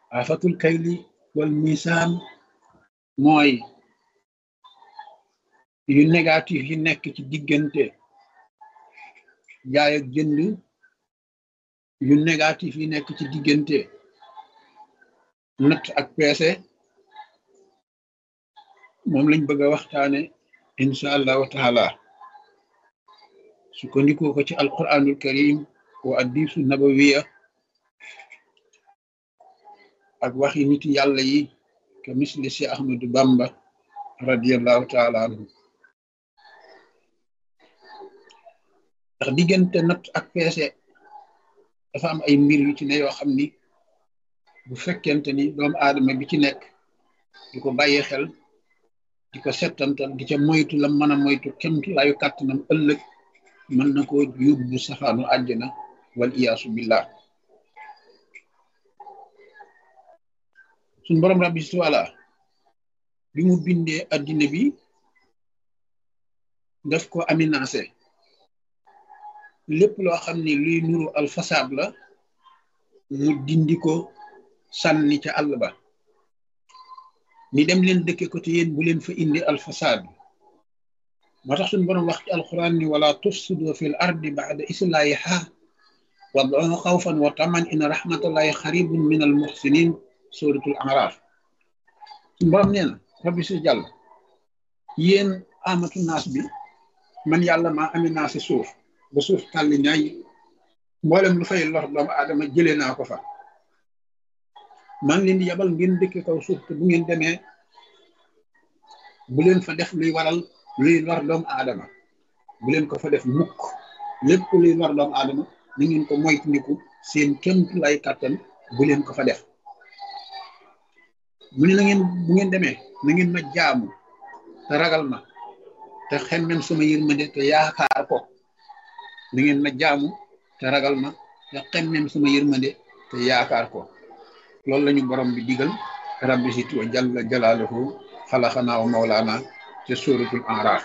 afatul kayli wal misaan mooy yu négatif yi nekk ci diggante jaay ak jënd yu négatif yi nekk ci diggante natt ak peese moom lañ bëgg a waxtaane insha allahu taala sukkandikoo ko ci alquranul karim wa addisu nabawiya ak waxi niti yàlla yi ke misli si ahmadu bamba radiallahu taala anhu ndax diggante natt ak peese dafa am ay mbir yu ci ne yoo xam ni bu fekkente ni doomu aadama bi ci nekk di ko bàyyi xel di ko settantal di ca moytu la mën a moytu kemti laayu kàttanam ëllëg mën na ko yóbbu safaanu àjjana wal iyaasu billah suñ borom rabbi suwala bi mu bindee addina bi daf ko aminancé lépp loo xam ne luy nuru alfasaab la mu dindi ko sànni ca àll ba ni dem leen dëkke ko te yéen bu leen fa indi alfasaad moo tax suñu borom wax ci alquran ni wala tufsidu fil ardi ba'da islahiha wad'uhu xawfan wa taman inna rahmatallahi xaribun min al muhsinin suratul araf suñu borom nee na rabbi si jàll yéen amatu naas bi man yàlla maa aminancé suuf ba suuf tàlli ñaay mboolem lu fay lor doomu aadama jëlee naa ko fa maa ngi leen di yabal ngeen dëkk kaw suuf te bu ngeen demee bu leen fa def luy waral luy lor doomu aadama bu leen ko fa def mukk lépp luy lor doomu aadama na ngeen ko moytandiku seen kémt lay kàttan bu leen ko fa def mu ne na ngeen bu ngeen demee na ngeen ma jaamu te ragal ma te xemmem sama yërmande te yaakaar ko na ngeen ma jaamu te ragal ma te xemmem sama yërmande te yaakaar ko loolu lañu borom bi digal rabbi sit wa jalla jalaaluhu xalaxanaa wa mawlaana ca suratul araf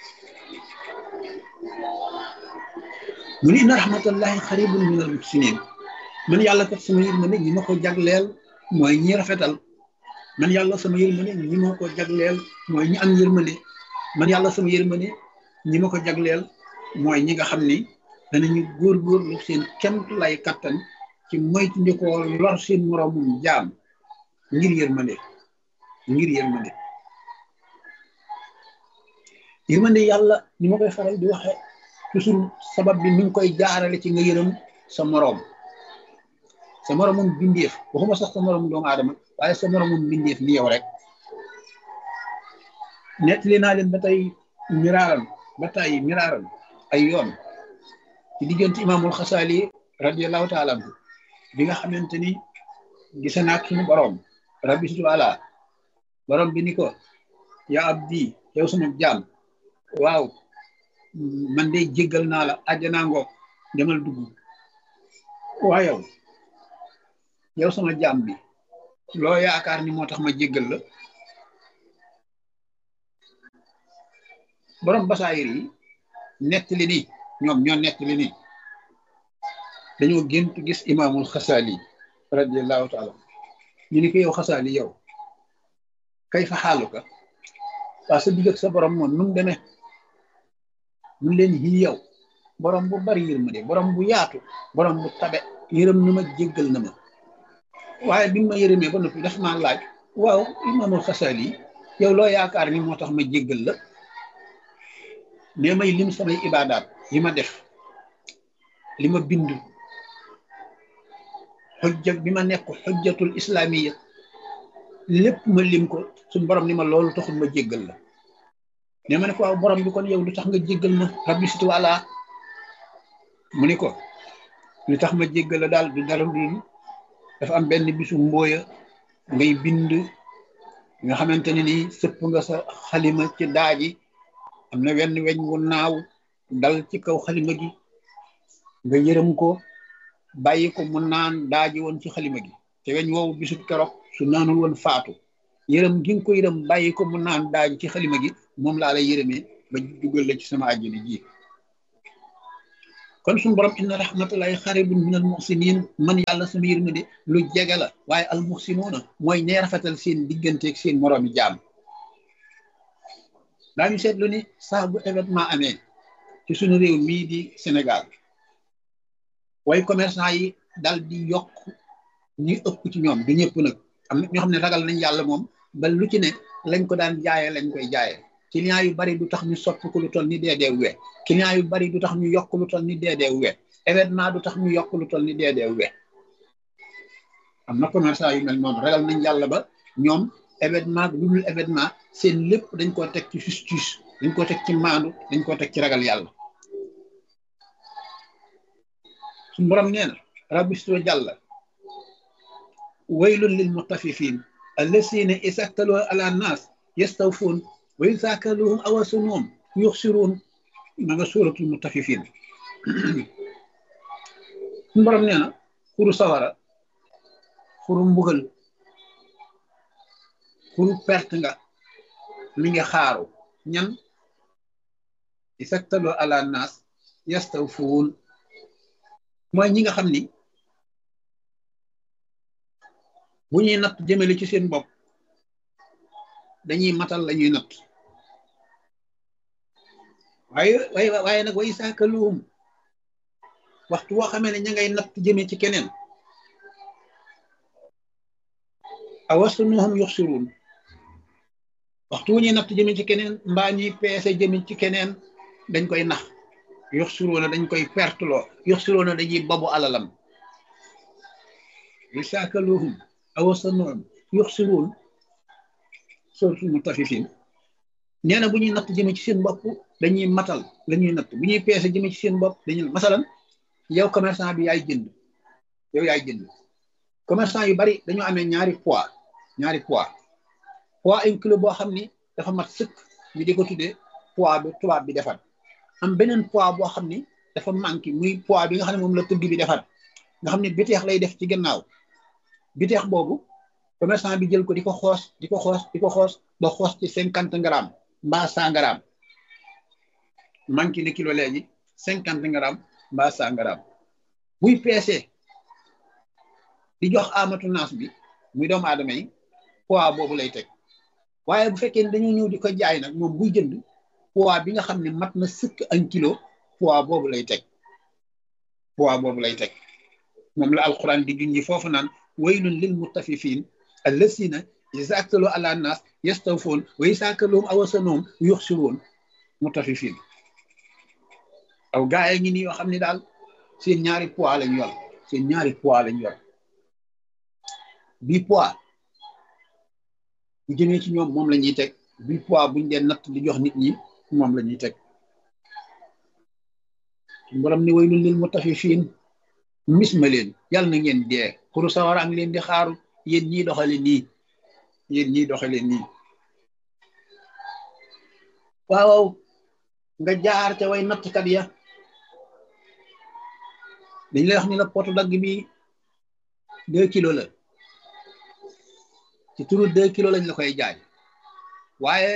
mu ni inna rahmatallahi xaribun min al muhsinin man yàlla kat sama yërmande ñi ma ko jagleel mooy ñi rafetal man yàlla sama yërmande ñi ma ko jagleel mooy ñi am yërmande man yàlla sama yërmande ñi ma ko jagleel mooy ñi nga xam ni danañu góorgóorlu seen kemt lay kattan ci moytu ndikoo lor seen moroomum jaam ngir yërmande ngir yërmande yërmande yàlla ni ma koy faral di waxe toujours sabab bi mi ngi koy jaarale ci nga yërëm sa moroom sa moroomum bindeef waxuma sax sa moroomum doomu aadama waaye sa moroomum bindeef ni yow rek nettali naa leen ba tey miraaran ba tey miraaran ay yoon ci diggante imaamul xasaali radiallahu taala anhu bi nga xamante ni gise naak suñu borom rabbi subhanahu borom bi ni ko yaa abdi yow sama jaam waaw man de jéggal naa la àjjanaa ngoog demal dugg waa yow yow sama jaam bi loo yaakaar ni moo tax ma jéggal la borom basaayir yi nettali ni ñoom ñoo nettali ni dañoo gént gis imaamul xasaali radiallahu taala ñu ni ko yow xasaali yow kay fa xaaluka waa sa digg ak sa borom moom nu mu demee mun leen yi yow borom bu bari yërmande borom bu yaatu borom bu tabe yërëm na ma jéggal na ma waaye bi ma yërëmee ba noppi daf maa laaj waaw imaamul xasaali yow loo yaakaar ni moo tax ma jéggal la nee may lim samay ibaadaat yi ma def li ma bind xujja bi ma nekk xujjatul islamiya lépp ma lim ko suñ borom ni ma loolu taxul ma jéggal la ne ma ne ko waaw borom bi kon yow lu tax nga jéggal ma rabbi situ wala mu ni ko lu tax ma jéggal la daal du dara du dafa am benn bisu mbooya ngay bind nga xamante ne nii sëpp nga sa xalima ci daaji am na wenn weñ wu naaw dal ci kaw xalima gi nga yërëm ko bàyyi ko mu naan daaji woon ci xalima gi te weñ woowu bisut keroog su naanul woon faatu yërëm gi nga ko yërëm bàyyi ko mu naan daaji ci xalima gi moom laa lay yërëmee ba dugal la ci sama àjjana ji kon suñu borom inna rahmatullahi xaribun min al muxsinin man yàlla sama yërmande lu jege la waaye al muxsinuuna mooy ñee rafetal seen digganteeg seen moroomi jaam daañu seetlu ni saa bu événement amee ci suñu réew mii di Sénégal way commerçant yi dal di yokk ñi ëpp ci ñoom du ñëpp nag am na ñoo xam ne ragal nañ yàlla moom ba lu ci ne lañ ko daan jaayee lañ koy jaayee client yu bari du tax ñu soppi ko lu toll ni deedee we client yu bari du tax ñu yokk lu toll ni deedee we événement du tax ñu yokk lu toll ni deedee we am na commerçant yu mel noonu ragal nañ yàlla ba ñoom événement lu dul événement seen lépp dañ koo teg ci justice dañ koo teg ci maandu dañ koo teg ci ragal yàlla suñu borom nee na rabbisto jàlla waylun lil mutaffifin allasina isaktaloo ala nas yastawfuun wa iza kaluhum aw wazanuhum yuxsiruun ma nga suuratul mutaffifin suñu borom nee na xuru sawara xuru mbugal xuru perte nga mi ngi xaaru ñan isaktaloo ala nas yastawfuun mooy ñi nga xam ni bu ñuy natt jëmale ci seen bopp dañuy matal la ñuy natt waaye waaye waaye nag way saakaluhum waxtu woo xamee ne ña ngay natt jëme ci keneen awastunuhum yuxsiruun waxtu wu ñuy natt jëme ci keneen mbaa ñuy peese jëme ci keneen dañ koy nax yuxsiruuna dañ koy perteloo yuxsiruuna dañuy babu alalam way saakaluhum awastunuhum yuxsiruun suratul mutaffifin nee na bu ñuy natt jëme ci seen bopp dañuy matal la ñuy natt bu ñuy peese jëme ci seen bopp dañuy masalan yow commerçant bi yaay jënd yow yaay jënd commerçant yu bari dañoo amee ñaari poids ñaari poids poids un kilo boo xam ni dafa mat sëkk ñu di ko tuddee poids bi tubaab bi defar am beneen poids boo xam ni dafa manqué muy poids bi nga xam ne moom la tëgg bi defar nga xam ne biteex lay def ci gannaaw biteex boobu commerçant bi jël ko di ko xoos di ko xoos di ko xoos ba xoos ci cinquante grammes mbaa cent grammes manqué na kilo léegi cinquante grammes mbaa cent grammes buy peesee di jox amatu naas bi muy doomu aadama yi poids boobu lay teg waaye bu fekkee ne dañoo ñëw di ko jaay nag moom buy jënd poids bi nga xam ne mat na sëkk un kilo poids boobu lay teg poids boobu lay teg moom la alquran di junji foofu naan waylun lil mutaffifin allasina iza aktalu ala nas yastawfoon wa iza kaluhum aw wazanuhum yuxsiruun mutaffifin aw gaa yi ngi nii yoo xam ne daal seen ñaari poids lañ yor seen ñaari poids lañ yor bii poids bu jëmee ci ñoom moom la ñuy teg bii poids buñ dee natt di jox nit ñi moom la ñuy teg borom ni waylun lil mutaffifin mis ma leen yàlla na ngeen dee xuru sawara ang leen di xaaru yéen ñii doxale nii yéen ñii doxale nii waaw nga jaar ca way nattkat ya dañ lay wax ni la potu dagg bi deux kilos la ci turu deux kilos lañ la koy jaay waaye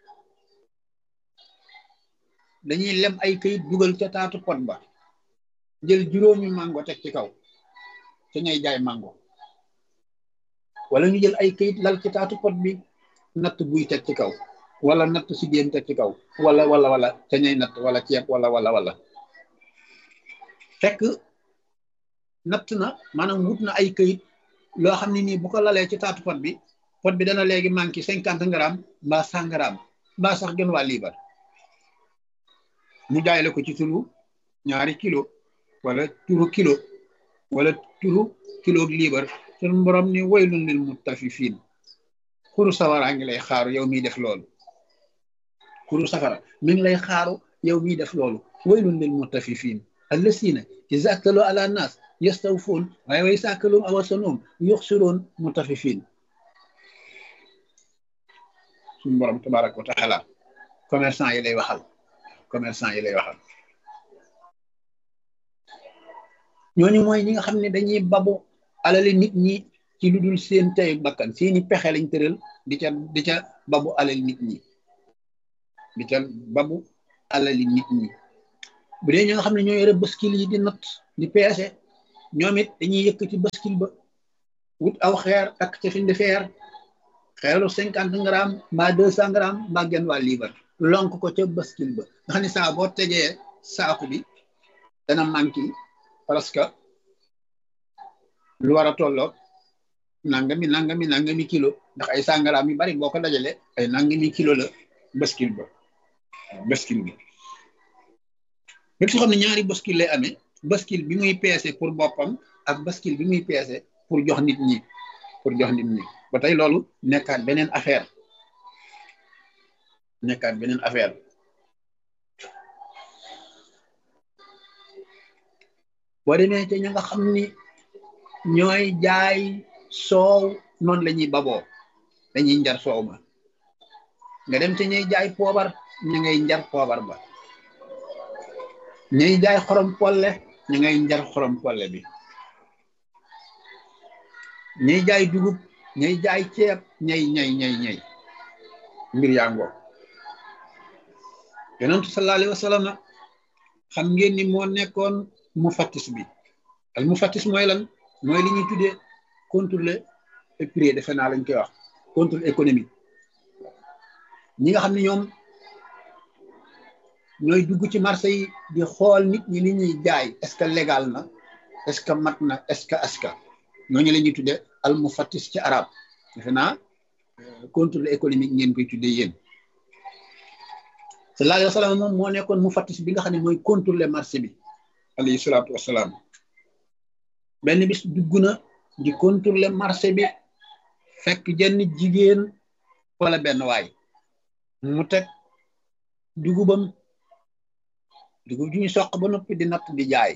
dañuy lem ay këyit dugal ca taatu pot ba jël juróomi mango teg ci kaw ca ñay jaay mango wala ñu jël ay këyit lal ci taatu pot bi natt buy teg ci kaw wala natt si géem teg ci kaw wala wala wala ca ñay natt wala ceeb wala wala wala fekk natt na maanaam wut na ay këyit loo xam ne nii bu ko lalee ci taatu pot bi pot bi dana léegi manqué cinquante grammes mbaa cent grammes mbaa sax gën waa liibar mu jaay la ko ci turu ñaari kilo wala turu kilo wala turu kilo liibar sun borom ni waylun lil mutaffifin xuru sawara ngi lay xaaru yow miy def loolu xuru safara mi ngi lay xaaru yow miy def loolu waylun lil mutaffifin allasina iza aktalu ala nas yastawfun waaye way saakalum aw wasanuhum yuxsiruun mutaffifin suñu borom tabaraka wa taala commerçant yi lay waxal commerçant yi lay waxal ñooñu mooy ñi nga xam ne dañuy babu alali nit ñi ci lu dul seen tey bakkan seeni pexe lañ tëral di ca di ca babu alali nit ñi di ca babu alali nit ñi bu dee ñi nga xam ne ñoo yore baskil yi di natt di peese ñoom it dañuy yëkkati baskil ba wut aw xeer takk ca fi di feer xeeru cinquante grammes mbaa deux cent grammes mbaa genn waa liibar lonk ko ca baskil ba nga xam ne saa boo tegee saaku bi dana manqué parce que lu war a tolloo nangami nangami nangami kilo ndax ay sangaraam yu bari boo ko dajale ay nangami kilo la baskil ba baskil bi lépp soo xam ne ñaari baskil lay amee baskil bi muy peese pour boppam ak baskil bi muy peese pour jox nit ñi pour jox nit ñi ba tey loolu nekkaat beneen affaire nekkaat beneen affaire boo demee te ña nga xam ni ñooy jaay soow noonu la ñuy baboo dañuy njar soow ma nga dem te ñuy jaay poobar ña ngay njar poobar ba ñuy jaay xorom polle ña ngay njar xorom polle bi ñuy jaay dugub ñuy jaay ceeb ñay ñay ñay ñay mbir yaa ngoo yonentu sallallahu alayhi wa sallam xam ngeen ni moo nekkoon mu fattis bi al mu fattis mooy lan mooy li ñuy tuddee contrôle prix defe naa lañ koy wax contrôle économique ñi nga xam ne ñoom ñooy dugg ci marché yi di xool nit ñi li ñuy jaay est-ce que légal na est-ce que mat na est-ce que aska ñooñu la ñuy tuddee al mu fattis ci arab defe naa contrôle économique ngeen koy tuddee yéen sallallahu alayhi wa sallam moom moo nekkoon mu fattis bi nga xam ne mooy contrôler marché bi alayhi salaatu wasalaam benn bis dugg na di contrôler marché bi fekk jenn jigéen wala benn waay mu teg dugubam dugub ju ñu soq ba noppi di natt di jaay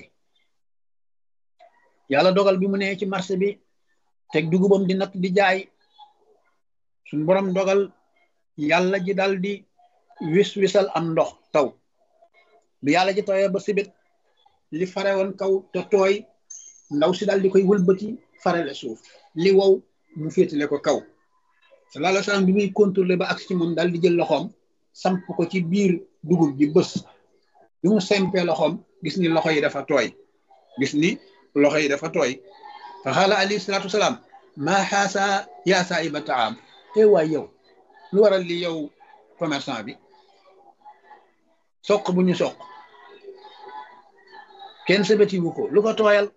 yàlla dogal bi mu nee ci marché bi teg dugubam di natt di jaay suñ borom dogal yàlla ji dal di wis wisal am ndox taw bi yàlla ji tawee ba sibit li fare woon kaw te tooy ndaw si daal di koy wëlbati farale suuf li wow mu féetale ko kaw sallallahu alayhi wa sallam bi muy contrôler ba agsi ci moom daal di jël loxoom samp ko ci biir dugub ji bës bi mu sempee loxoom gis ni loxo yi dafa tooy gis ni loxo yi dafa tooy fa xaala alayhi salaatu wasalaam maa xaasa yaa saahiba taam e waay yow lu waral li yow commerçant bi soq bu ñu soq kenn sebetiwu ko lu ko tooyal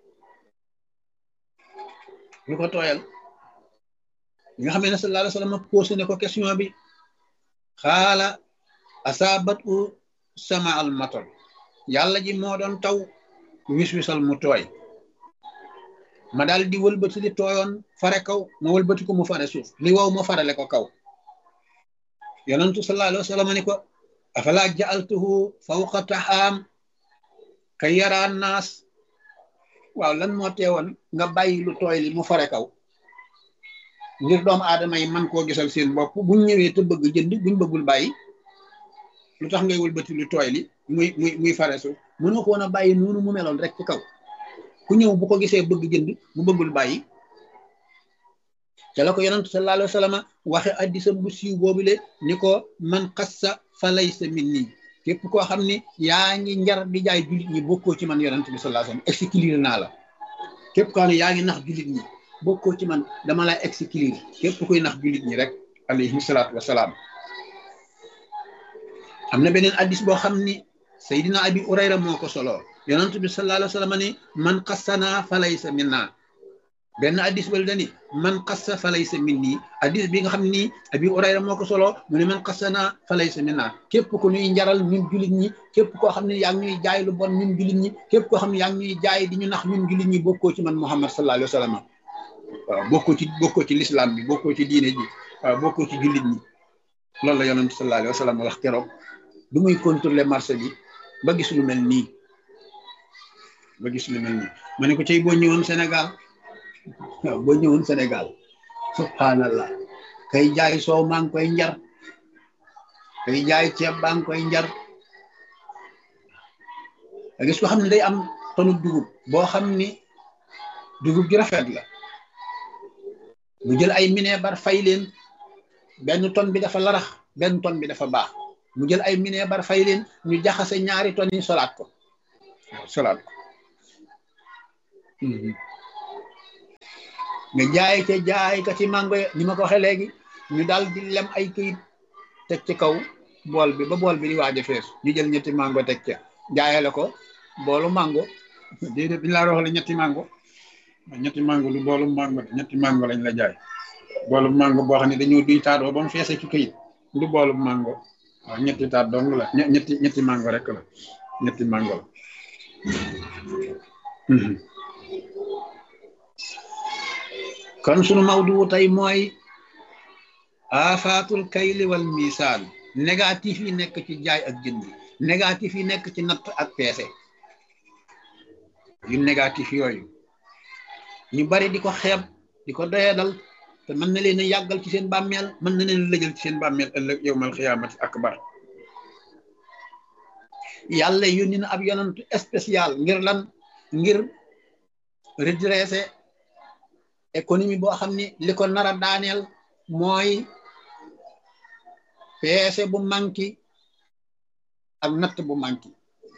lu ko tooyal li nga xam ne sallallahu alayhi wa sallam posé ne ko question bi xaala asaabat u sama al matar yàlla ji moo doon taw wis wisal mu tooy ma daal di wëlbati li tooyoon fare kaw ma wëlbati ko mu fare suuf li wow ma farale ko kaw yonentu sallallahu alayhi wa sallam ni ko afala ja'altuhu fawqa taxaam kay yaraan naas waaw lan moo teewoon nga bàyyi lu tooy li mu fare kaw ngir doomu aadama yi man koo gisal seen bopp buñ ñëwee te bëgg jënd buñ bëggul bàyyi lu tax ngay wëlbati lu tooy li muy muy muy fare suuf mënoo ko woon a bàyyi noonu mu meloon rek ci kaw ku ñëw bu ko gisee bëgg jënd mu bëggul bàyyi ca la ko yonentu sallallahu alayhi wa sallam waxe addisam bu siiw boobule ni ko man xassa fa laysa minni képp koo xam ni yaa ngi njar di jaay jullit ñi bokkoo ci man yonent bi sallallahu alayhi wasallam exclure naa la képp koo xam ne yaa ngi nax jullit ñi bokkoo ci man dama lay exclure képp kuy nax jullit ñi rek alayhi salaatu wasalaam am na beneen addis boo xam ni Seydina Abi Urayra moo ko solo yonent bi sallallahu alayhi wasallam ni man xassana fa laysa minna benn addis bal dani man xassa fa laysa minni addis bi nga xam ni Abi Urayra moo ko solo mu ne man xassana fa laysa minna képp ku ñuy njaral ñun jullit ñi képp koo xam ne yaa ngi ñuy jaay lu bon ñun jullit ñi képp koo xam ne yaa ngi ñuy jaay di ñu nax ñun jullit ñi bokkoo ci man Muhammad sallallahu alayhi wasallam waaw bokkoo ci bokkoo ci l'islam bi bokkoo ci diine ji waaw bokkoo ci jullit ñi loolu la yonent sallallahu alayhi wasallam wax keroog du muy contrôler marché bi ba gis lu mel nii ba gis lu mel nii ma ne ko cay boo ñëwoon Sénégal waaw boo ñëwoon Sénégal subhanallah kay jaay soow maa ngi koy njar kay jaay ceeb baa ngi koy njar a gis ko xam ne day am tonu dugub boo xam ni dugub ji rafet la mu jël ay mineebar fay leen benn ton bi dafa larax benn ton bi dafa baax mu jël ay mineebar fay leen ñu jaxase ñaari ton yi solaat ko solaat ko nga jaay ca jaay ka ci mango ni ma ko waxee léegi ñu daal di lem ay këyit teg ci kaw bool bi ba bool bi di waaj a fees ñu jël ñetti mango teg ca jaayale ko boolu mango déedéet bi ñu laa waxale ñetti mango ñetti mango lu boolu mango ñetti mango lañ la jaay boolu mango boo xam ne dañoo duy taatoo ba mu feese ci këyit lu boolu mango waaw ñetti taat dong la ñetti ñetti mango rek la ñetti mango la kon sunu mawdu tey mooy afaatul kayli wal misaan négatif yi nekk ci jaay ak jënd négatif yi nekk ci natt ak peese yu négatif yooyu ñu bari di ko xeeb di ko doyadal te mën na leen a yàggal ci seen bàmmeel mën na leen lëjal ci seen bàmmeel ëllëg yowmal xiyaamati akbar yàlla yónni na ab yonantu spécial ngir lan ngir redresser économie boo xam ni li ko nar a daaneel mooy peese bu manki ak natt bu manki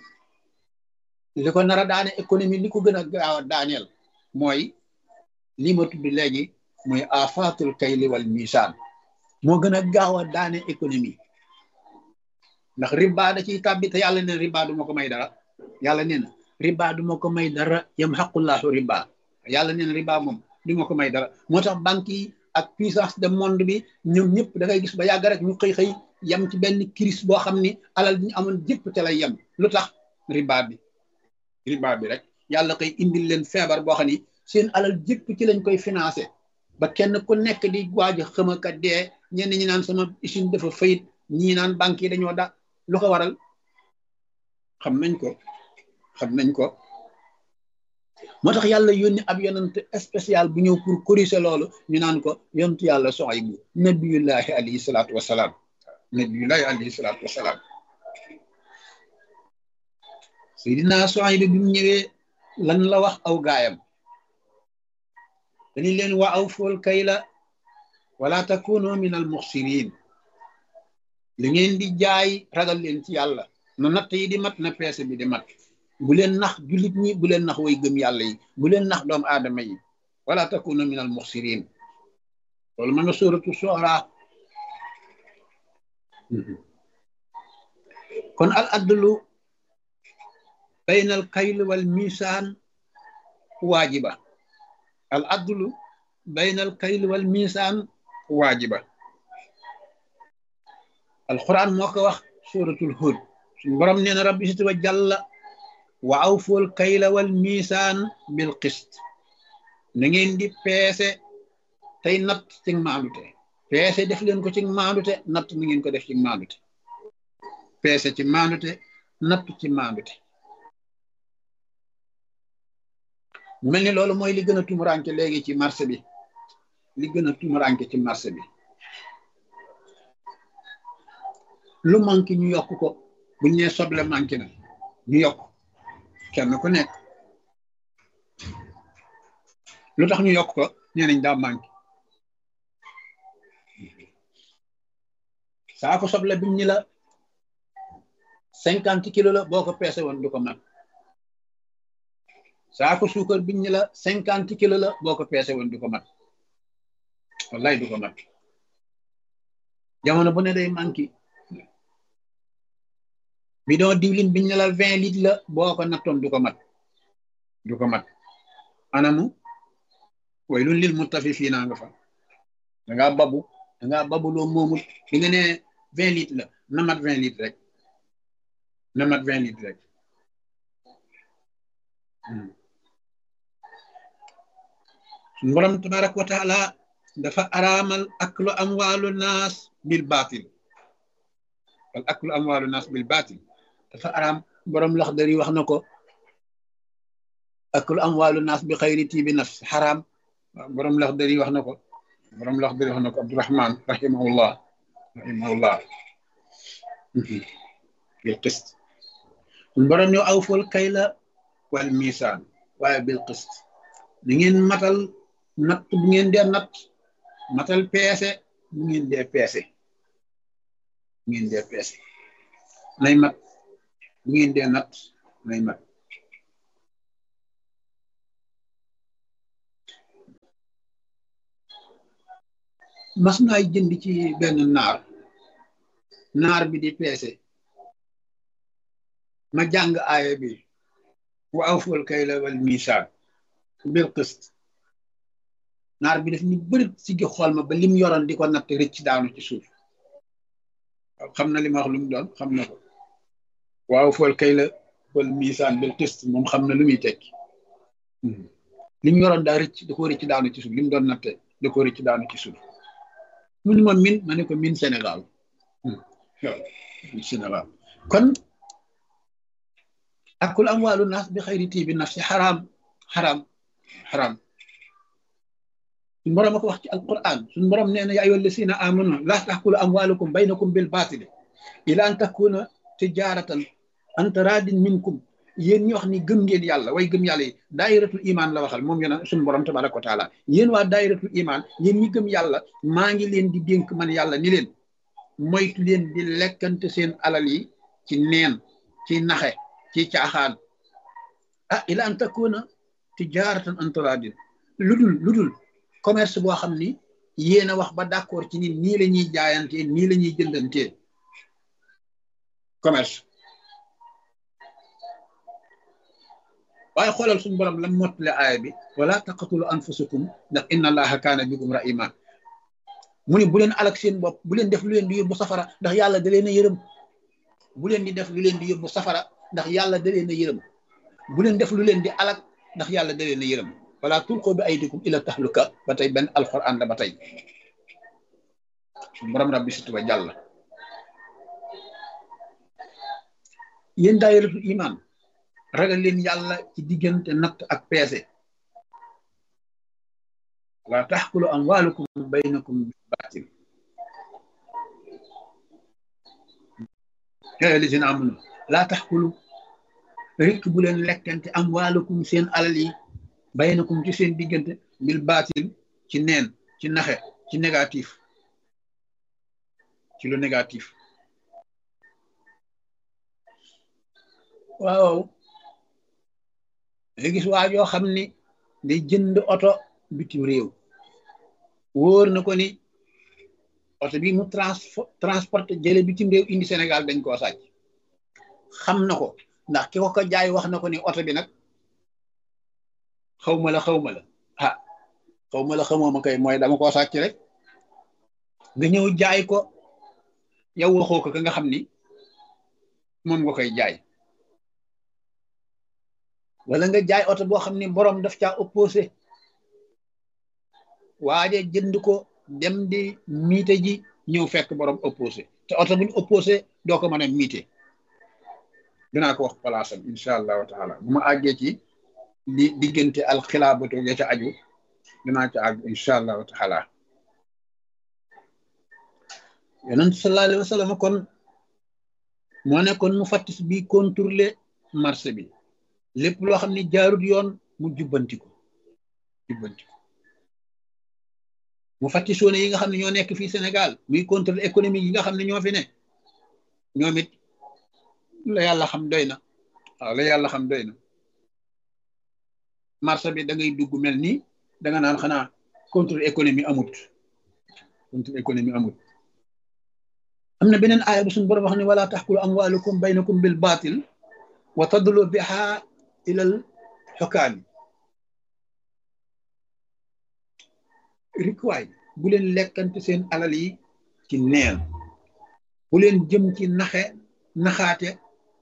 li ko nar a daane économie li ko gën a gaaw a daaneel mooy li ma tudd léegi mooy afaatul kayli wal misaan moo gën a gaaw a daane économie ndax riba da ciy tàbbi te yàlla neen riba du ma ko may dara yàlla neen riba du ma ko may dara yam xaqullahu riba yàlla neen riba moom du ma ko may dara moo tax banque yi ak puissance de monde bi ñoom ñëpp da ngay gis ba yàgg rek ñu xëy xëy yem ci benn crise boo xam ni alal bi ñu amoon jëpp te lay yem lu tax riba bi riba bi rek yàlla koy indil leen feebar boo xam ni seen alal jëpp ci lañ koy financé ba kenn ku nekk di waaj a xëmaka dee ñenn ñi naan sama usine dafa fayit ñii naan banque yi dañoo da lu ko waral xam nañ ko xam nañ ko moo tax yàlla yónni ab yonent spécial bu ñëw pour corriger loolu ñu naan ko yontu yàlla Suaybu nabiyullahi alayhi salaatu wasalaam nabiyullahi alayhi salaatu wasalaam Seydina Suaybu bi mu ñëwee lan la wax aw gaayam dañu leen wa awful kayla wala takunu min al muxsirin li ngeen di jaay ragal leen ci yàlla na natt yi di mat na peese bi di mat bu leen nax jullit ñi bu leen nax way gëm yàlla yi bu leen nax doomu aadama yi wala takuna min al muxsirin loolu ma nga sóoratu soora kon al adlu bayna al kayl wal misaan waajiba al adlu bayna al kayl wal misaan waajiba alquran moo ko wax suratul hud suñu borom nee na rabbi sit wa jàlla wa awful kayla wal misaan bil qist na ngeen di peese tey natt ci maandute peese def leen ko ci maandute natt na ngeen ko def ci maandute peese ci maandute natt ci maandute mu mel ni loolu mooy li gën a tumuranke léegi ci marché bi li gën a tumuranke ci marché bi lu manqué ñu yokk ko buñ nee soble manqué na ñu yokk kenn ku nekk lu tax ñu yokk ko nee nañ daa manqué saako soble biñ ñi la cinquante kilo la boo ko peese woon du ko mat saako suukar biñ ñi la cinquante kilo la boo ko peese woon du ko mat wallaay du ko mat jamono bu ne day manqué bidon diwlin biñ ne la vingt litres la boo ko nattoon du ko mat du ko mat anamu way lun lil mutafifiina nga fa da ngaa babu da ngaa babu loo moomul bi nga ne vingt litres la na mat vingt litres rek na mat vingt litres rek suñu borom tabaraka wa taala dafa araamal aklu amwaalu naas bil baatil wal aklu amwaalu naas bil baatil dafa araam borom Laxdari wax na ko aklu amwaalu naas bi xayri tiibi nafs xaraam borom Laxdari wax na ko borom Laxdari wax na ko Abdurahman rahimahullah rahimahullah bil qist borom ñoo awful kayla wal misaan waaye bil qist ni ngeen matal natt bu ngeen dee natt matal peese bu ngeen dee peese bu ngeen dee peese nay mat bu ngeen dee natt nay mat mas naay jënd ci benn naar naar bi di peese ma jàng aaya bi wa awful kayla wal miisaan bil qist naar bi daf ñu bëri si gi xool ma ba lim yoroon di ko natt rëcc daanu ci suuf xam na li ma wax lu mu doon xam na ko wa awful kayla wal miisaan bil qist moom xam na lu muy tekki lim yoroon daa rëcc da ko rëcc daanu ci suuf lim doon natte da ko rëcc daanu ci suuf mu ni ma min ma ne ko min Sénégal Sénégal kon akul amwaalu naas bi xayri tiibi nafsi xaraam xaraam xaraam suñu borom a ko wax ci alquran suñu borom nee na yaa ayyuha llazina amanu laa taxkulu amwaalukum baynakum bil baatili ila an takuna tijaratan an taradin minkum yéen ñi wax ni gëm ngeen yàlla way gëm yàlla yi daayiratul iman la waxal moom yéen suñu borom tabaraka wa taala yéen waa daayiratul iman yéen ñi gëm yàlla maa ngi leen di dénk man yàlla ni leen moytu leen di lekkante seen alal yi ci neen ci naxe ci caaxaan ah ila an takuna tijaratan an taradin lu dul lu dul commerce boo xam ni yéen a wax ba d'accord ci ni nii la ñuy jaayantee nii la ñuy jëndantee commerce waaye xoolal suñu borom lam mottale aaya bi wala taqatulu anfusakum ndax inna allaha kaana bikum rahima mu ne bu leen alak seen bopp bu leen def lu leen di yóbbu safara ndax yàlla da leen a yërëm bu leen di def lu leen di yóbbu safara ndax yàlla da leen a yërëm bu leen def lu leen di alak ndax yàlla da leen a yërëm wala tulqu bi aydikum ila tahluka ba tey benn alquran la ba tey borom rabbi situ ba jàll yéen daayiratul iman ragal leen yàlla ci diggante natt ak peese wala taxkulu amwalukum baynakum baatil yaa lisina amunu laa taxkulu rikk bu leen lekkante amwalukum seen alal yi baynakum ci seen diggante bil baatil ci neen ci naxe ci négatif ci lu négatif waaw nga gis waa joo xam ni day jënd oto bitim réew wóor na ko ni oto bi mu transporté jële bitim réew indi Sénégal dañ koo sàcc xam na ko ndax ki ko ko jaay wax na ko ni oto bi nag xaw ma la xaw ma la ah xaw ma la xamoo ma kay mooy dama koo sàcc rek nga ñëw jaay ko yow waxoo ko ka nga xam ni moom nga koy jaay wala nga jaay oto boo xam ni borom daf caa opposé waaje jënd ko dem di miite ji ñëw fekk borom opposé te oto buñ opposé doo ko mën a miite dinaa ko wax palaasam incha allahu taala bu ma àggee ci li diggante alxilaabatu ya ca aju dinaa ca àgg incha allahu taala yonent sallallahu alayhi wa sallam kon moo nekkoon mu fattis bi contrôler marché bi lépp loo xam ne jaarut yoon mu jubbanti ko jubbanti ko mu fàtti soone yi nga xam ne ñoo nekk fii Sénégal muy contrôle économique yi nga xam ne ñoo fi ne ñoom it la yàlla xam doy na waaw la yàlla xam doy na marché bi da ngay dugg mel nii da nga naan xanaa contrôle économie amut contrôle économie amut am na beneen aaya bu suñu borom wax ne wala taxkulu amwalukum baynakum bil batil wa tadlu biha ilal xokaani rikwaay bu leen lekkante seen alal yi ci neen bu leen jëm ci naxe naxaate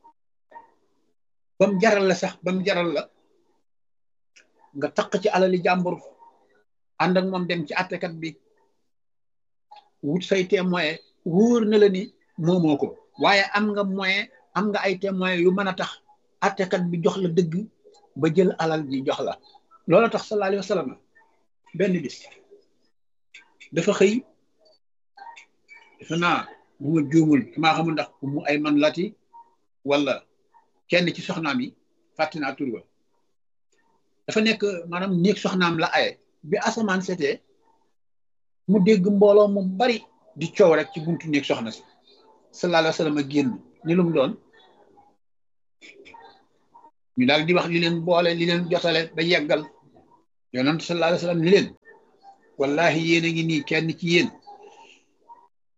bam jaral la sax bam jaral la nga taq ci alali jàmbur ànd ak moom dem ci àttekat bi wut say témoin wóor na la ni moomoo ko waaye am nga moyen am nga ay témoin yu mën a tax attekat bi jox la dëgg ba jël alal ji jox la loolu tax sallallahu alayhi wa sallam benn bis dafa xëy defe naa bu ma juumul maa xamul ndax mu ay man lati wala kenn ci soxnaam yi fàtte naa tur ba dafa nekk maanaam néeg soxnaam la aye bi asamaan setee mu dégg mbooloo mu bari di coow rek ci buntu néeg soxna si sallallahu alayhi wa sallam a génn ni lu mu doon ñu daal di wax li leen boole li leen jotale ba yeggal yonent sallallahu alayhi wa sallam ni leen wallahi yéen a ngi nii kenn ci yéen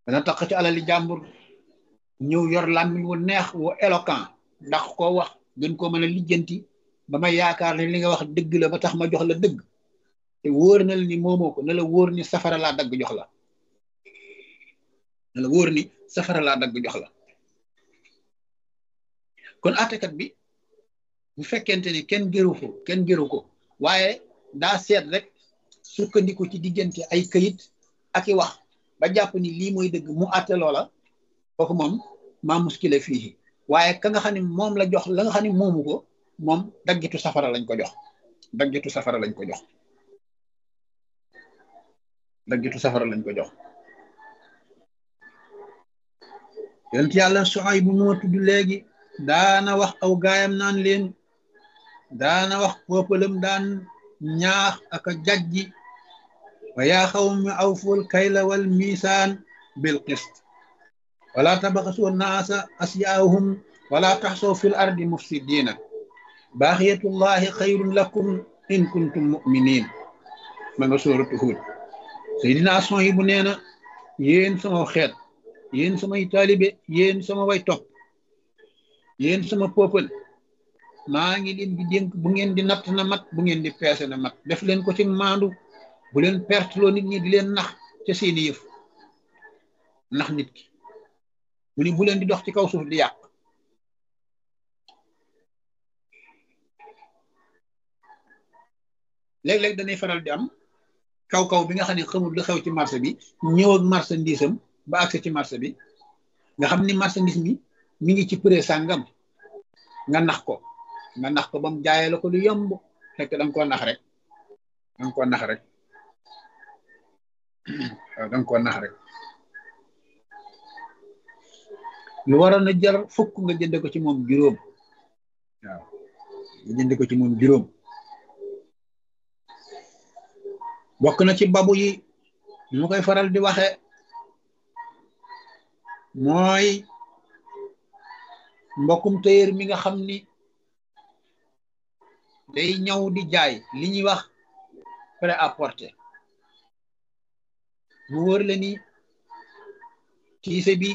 dana tax ci alali jàmbur ñëw yor làmmiñ wu neex wu éloquent ndax koo wax gën koo mën a lijjanti ba ma yaakaar ne li nga wax dëgg la ba tax ma jox la dëgg te wóor na la ni moomoo ko ne la wóor ni safara laa dagg jox la ne la wóor ni safara laa dagg jox la kon àttekat bi bu fekkente ni kenn gëru ko kenn gëru ko waaye daa seet rek sukkandiku ci diggante ay këyit ak i wax ba jàpp ni lii mooy dëgg mu àtte loola kooku moom maa muskile fii waaye ka nga xam ne moom la jox la nga xam ne moomu ko moom daggitu safara lañ ko jox daggitu safara lañ ko jox daggitu safara lañ ko jox yonent yàlla Suhayb bu moo tudd léegi daana wax aw gaayam naan leen daana wax peuplem daan ñaax ak a jajji wa yaa xawmi awful kayla wal misaan bil qist wala tabaxasu naasa asyaahum wala taxsaw fil ardi mufsidina baaxiyatullahi xayrun lakum in kuntum muminin ma nga sóoratu Huud Seydina Suhayb bu nee na yéen sama xeet yéen samay taalibe yéen sama way topp yéen sama peuple maa ngi leen di dénk bu ngeen di natt na mat bu ngeen di peese na mat def leen ko ci maandu bu leen perteloo nit ñi di leen nax ca seeni yëf nax nit ki mu ni bu leen di dox ci kaw suuf di yàq léeg-léeg danay faral di am kaw-kaw bi nga xam ne xamul lu xew ci marché bi ñëw ak marchandise am ba accès ci marché bi nga xam ni marchandise mi mi ngi ci prix sàngam nga nax ko nga nax ko ba mu jaayee la ko lu yomb fekk da nga koo nax rek da nga koo nax rek waaw da nga koo nax rek lu waroon a jar fukk nga jënde ko ci moom juróom waaw nga jënde ko ci moom juróom bokk na ci babu yi ñu koy faral di waxe mooy mbokkum téyër mi nga xam ni day ñëw di jaay li ñuy wax prêt-à-porter mu wër la ni tiise bi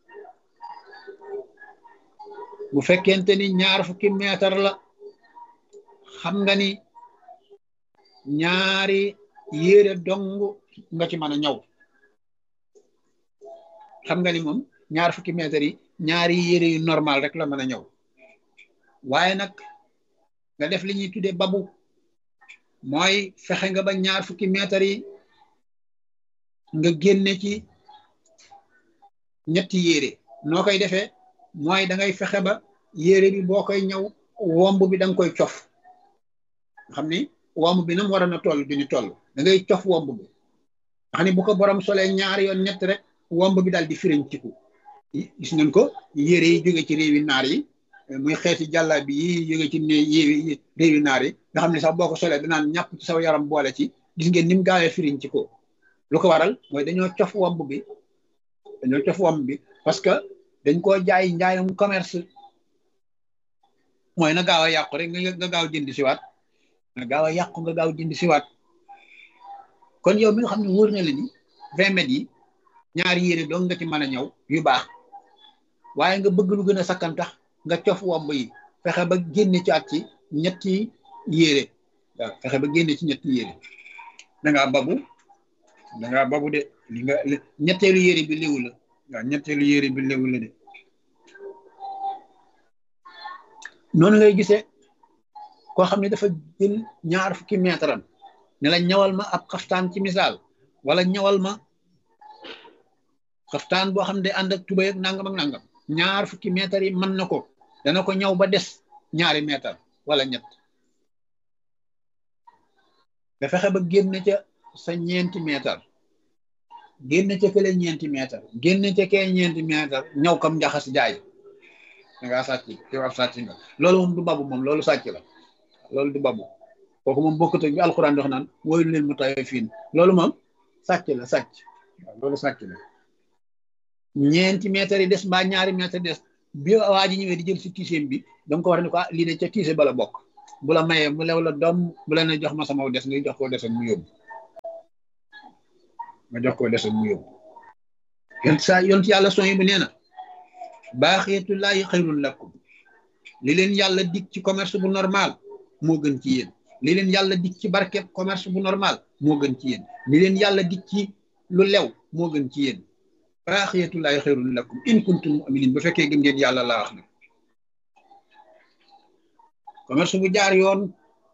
bu fekkente ni ñaar fukki meetar la xam nga ni ñaari yére dong nga ci mën a ñaw xam nga ni moom ñaar fukki mètres yi ñaari yére yu normal rek la mën a ñëw waaye nag nga def li ñuy tuddee babu mooy fexe nga ba ñaar fukki mètres yi nga génne ci ñetti yére noo koy defee mooy da ngay fexe ba yére bi boo koy ñëw womb bi da nga koy cof xam ni womb bi nam war a na toll du ñu toll da ngay cof womb bi xam ni bu ko borom solee ñaari yoon ñett rek womb bi daal di firiñ ciku gis ngeen ko yére yi jóge ci réewi naar yi muy xeeti jàlla bi yi jóge ci ne yéewi réewi naar yi nga xam ne sax boo ko solee danaan ñàpp ci saw yaram boole ci gis ngeen ni mu gaawee firiñ ci ko lu ko waral mooy dañoo cof womb bi dañoo cof womb bi parce que dañ koo jaay njaayum commerce mooy na gaaw a yàqu rek nga gaaw jënd siwaat nga gaaw a yàqu nga gaaw jënd siwaat kon yow mi nga xam ne wóor na la ni vingt mètres yi ñaari yére dong nga ci mën a ñëw yu baax waaye nga bëgg lu gën a sakkan tax nga cof womb yi fexe ba génne ci at ci ñetti yére waaw fexe ba génne ci ñetti yére dangaa babu dangaa babu de li nga ñetteelu yére bi léwu la waaw ñetteelu yére bi léwu la de noonu ngay gisee koo xam ne dafa jël ñaar fukki mètre am ne la ñawal ma ab xaftaan ci misaal wala ñawal ma xaftaan boo xam ne day ànd ak tubay ak nangam ak nangam ñaar fukki mètre yi mën na ko dana ko ñaw ba des ñaari mètre wala ñett nga fexe ba génn ca sa ñeenti mètre génn ca kële ñeenti mètre génn ca kee ñeenti mètre ñaw kam njaxas jaay da ngaa sàcc yow ab sàcc nga loolu moom du babu moom loolu sàcc la loolu du babu kooku moom bokkut ak bi alxuraan dox naan woyul leen mu tawee fiin loolu moom sàcc la sàcc waaw loolu sàcc la ñeenti mètre yi des mbaa ñaari mètre des bi waa ji ñëwee di jël si tiiseem bi da nga ko war ne ko ah lii de ca tiise bala bokk bu la mayee mu lew la doom bu la ne jox ma sama des nga jox koo desoon mu yóbbu nga jox koo desoon mu yóbbu yon saa yont yàlla son yi bu nee na baaxeetullaahi xayrun lakum li leen yàlla dig ci commerce bu normal moo gën ci yéen li leen yàlla dig ci barkeb commerce bu normal moo gën ci yéen li leen yàlla dig ci lu lew moo gën ci yéen baaxeetullaahi xayrun lakum in kuntum mu'minin ba fekkee gëm ngeen yàlla laa wax na commerce bu jaar yoon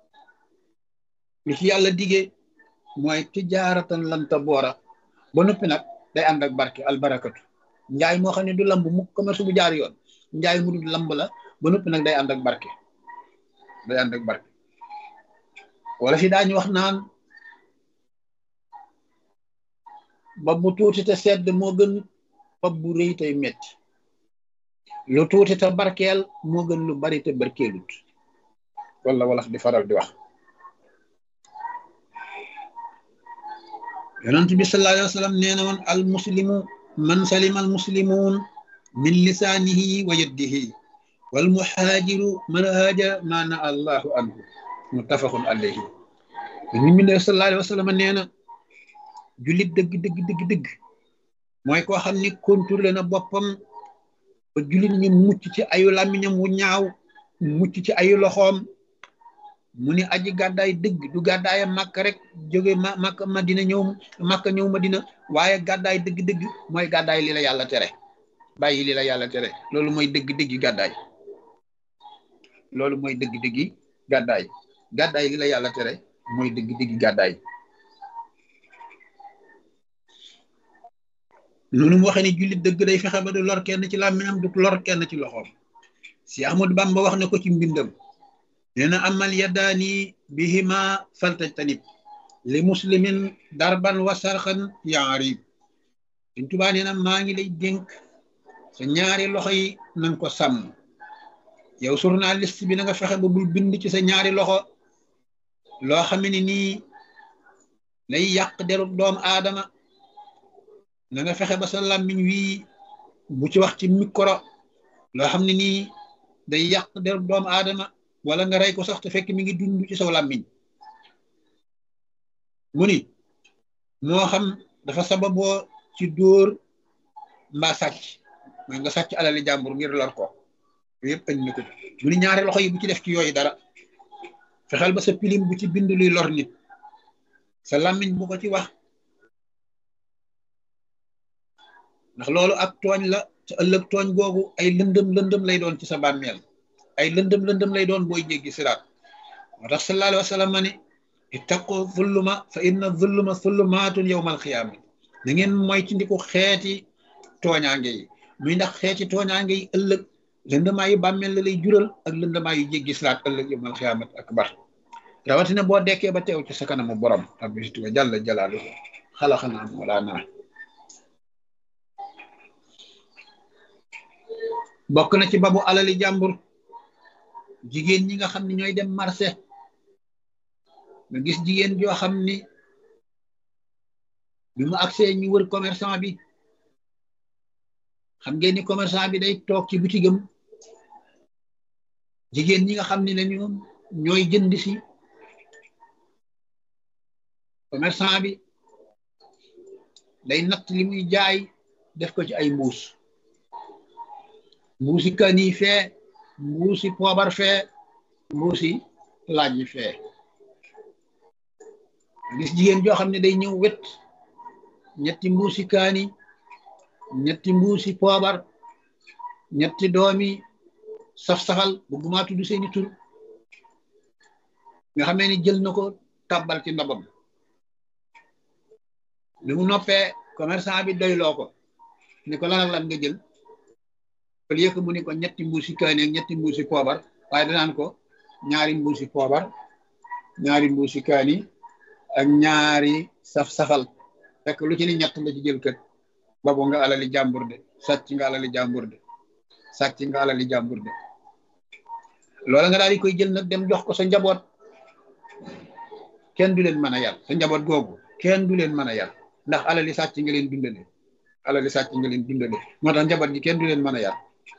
li ci yàlla digee mooy tijaaratan lanta boora ba noppi nag day ànd ak barke albarakatu njaay moo xam ne du lamb mu commerce bu jaar yoon njaay mu dul lamb la ba noppi nag day ànd ak barke day ànd ak barke wala fi daañu wax naan bopp bu tuuti te sedd moo gën bopp bu rëy tey metti lu tuuti te barkeel moo gën lu bari te barkeelut wala wala di faral di wax yonent bi sallallahu alayhi wa sallam nee na woon al muslimu man salima al muslimuun min lisaanihi wa yadihi wal muhaajiru man haajara ma na allahu anhu muttafaqun alayhi ñu mi ne sallallahu alayhi wa sallam nee na jullit dëgg dëgg dëgg dëgg mooy koo xam ni contrôlé na boppam ba jullit ñi mucc ci ayu làmmiñam wu ñaaw mucc ci ayu loxoom mu ni aji gàddaay dëgg du gàddaaya màkk rek jóge ma màkk madina ñëw màkk ñëw madina waaye gàddaay dëgg-dëgg mooy gàddaay li la yàlla tere bàyyi li la yàlla tere loolu mooy dëgg-dëggi gàddaay loolu mooy dëgg-dëggi gàddaay gàddaay li la yàlla tere mooy dëgg-dëggi gàddaay noonu mu waxee ni jullit dëgg day fexe ba du lor kenn ci làmmiñam du lor kenn ci loxoom si Ahmadu Bamba wax na ko ci mbindam nee na amal yaddaani bihima faltajtanib li muslimin darban wa sarxan yaarib Sëñ Tuubaa nee na maa ngi lay dénk sa ñaari loxo yi nanga ko sàmm yow journaliste bi na nga fexe ba bul bind ci sa ñaari loxo loo xam ne nii lay yàq derub doomu aadama na nga fexe ba sa làmmiñ wii bu ci wax ci micro loo xam ne nii day yàq derub doomu aadama wala nga rey ko sax te fekk mi ngi dund ci saw làmmiñ mu ni moo xam dafa sababoo ci dóor mbaa sàcc mooy nga sàcc alali jàmbur ngir lor ko yooyu yëpp añ na ko mu ni ñaari loxo yi bu ci def ci yooyu dara fexeel ba sa pilim bu ci bind luy lor nit sa làmmiñ bu ko ci wax ndax loolu ak tooñ la te ëllëg tooñ googu ay lëndëm lëndëm lay doon ci sa bàmmeel ay lëndëm lëndëm lay doon booy jéggi siraat moo tax sallallahu alayhi wa sallam ma ni ittaqu zulluma fa inna zulluma zullumaatun yawmal xiyaama da ngeen moytandiku xeeti tooñaange yi muy ndax xeeti tooñaange yi ëllëg lëndëmaa yu bàmmeel la lay jural ak lëndëmaa yu jéggi siraat ëllëg yawmal xiyaamat akbar rawatina boo dekkee ba teew ci sa kanamu borom rabbi situga jalla jalaaluhu xalaxanaa wala naa bokk na ci babu alali jàmbur jigéen ñi nga xam ne ñooy dem marché nga gis jigéen joo xam ni bi mu agsee ñu wër commerçant bi xam ngeen ni commerçant bi day toog ci bitigam jigéen ñi nga xam ne lañu ñooy jënd si commerçant bi day natt li muy jaay def ko ci ay mbuus mbuusi kani fee mbuusi poobar fee mbuusi laaj yi fee gis jigéen joo xam ne day ñëw wet ñetti mbuusi kaani ñetti mbuusi poobar ñetti doomi saf-safal bëgguma tudd seeni tur nga xamee ni jël na ko tàbbal ci ndabam li mu noppee commerçant bi doyloo ko ni ko lan ak lan nga jël au lieu que mu ni ko ñetti mbuusi kaani ak ñetti mbuusi poobar waaye danaan ko ñaari mbuusi poobar ñaari mbuusi kaani ak ñaari saf-safal fekk lu ci ni ñett la ci jël kët babo nga alali jàmbur de sàcc nga alali jàmbur de sàcc nga alali jàmbur de loola nga daal di koy jël nag dem jox ko sa njaboot kenn du leen mën a yar sa njaboot googu kenn du leen mën a yar ndax alali sàcc nga leen dundale alali sàcc nga leen dundale moo tax njaboot gi kenn du leen mën a yar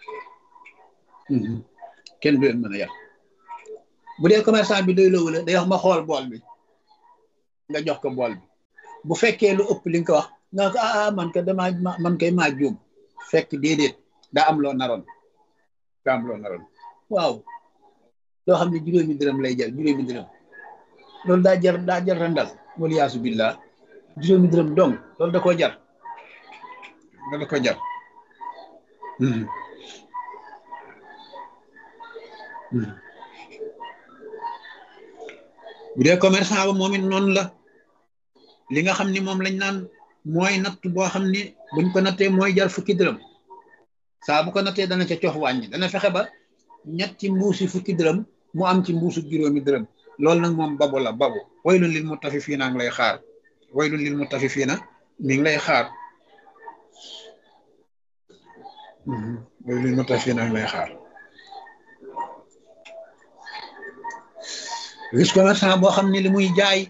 kenn du leen mën a yar bu dee commerçant bi doy loowu la day wax ma xool bool bi nga jox ko bool bi bu fekkee lu ëpp li nga ko wax nga ko ah man ka dama man kay maa juum fekk déedéet daa am loo naroon daa am loo naroon waaw loo xam ne juróomi dërëm lay jar juróomi dërëm loolu daa jar daa jar randal wala yaasu billah juróomi dërëm dong loolu da koo jar loolu da koo jar bu dee commerçant ba moom it noonu la li nga xam ni moom lañ naan mooy natt boo xam ni buñ ko nattee mooy jar fukki dërëm saa bu ko nattee dana ca cox wàññi dana fexe ba ñetti mbuusi fukki dërëm mu am ci mbuusu juróomi dërëm loolu nag moom babu la babu waylun lil mutafifiina ngi lay xaar waylun lil mutafifiina mi ngi lay xaar waylun lil mutafifiina ngi lay xaar gis commerçant boo xam ne li muy jaay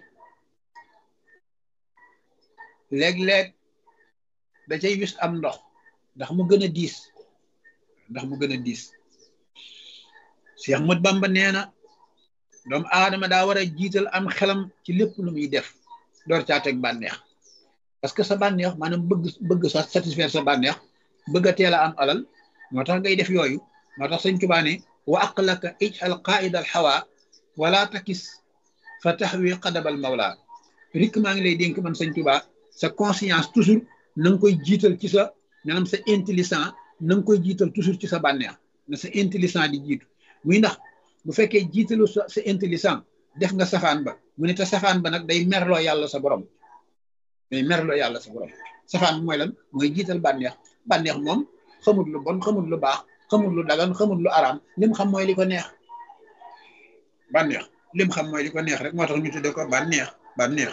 léeg-léeg da cay wis am ndox ndax mu gën a diis ndax mu gën a diis Cheikh Ahmad Bamba nee na doomu aadama daa war a jiital am xelam ci lépp lu muy def door caa teg bànneex parce que sa bànneex maanaam bëgg bëgg sa satisfaire sa bànneex bëgg a teel a am alal moo tax ngay def yooyu moo tax sëñ Tuubaa ne wa aqlaka ijal qaida al hawa wala takis fa taxwi qadabal mawla rik maa ngi lay dénk man sëñ Tuubaa sa conscience toujours na nga koy jiital ci sa maanaam sa intelligent na nga koy jiital toujours ci sa bànneex na sa intelligent di jiitu muy ndax bu fekkee jiitalu sa sa intelligent def nga safaan ba mu ne te safaan ba nag day merloo yàlla sa borom day merloo yàlla sa borom safaan bi mooy lan mooy jiital bànneex bànneex moom xamul lu bon xamul lu baax xamul lu dagan xamul lu araam lim xam mooy li ko neex bànneex lim xam mooy li ko neex rek moo tax ñu tudde ko bànneex bànneex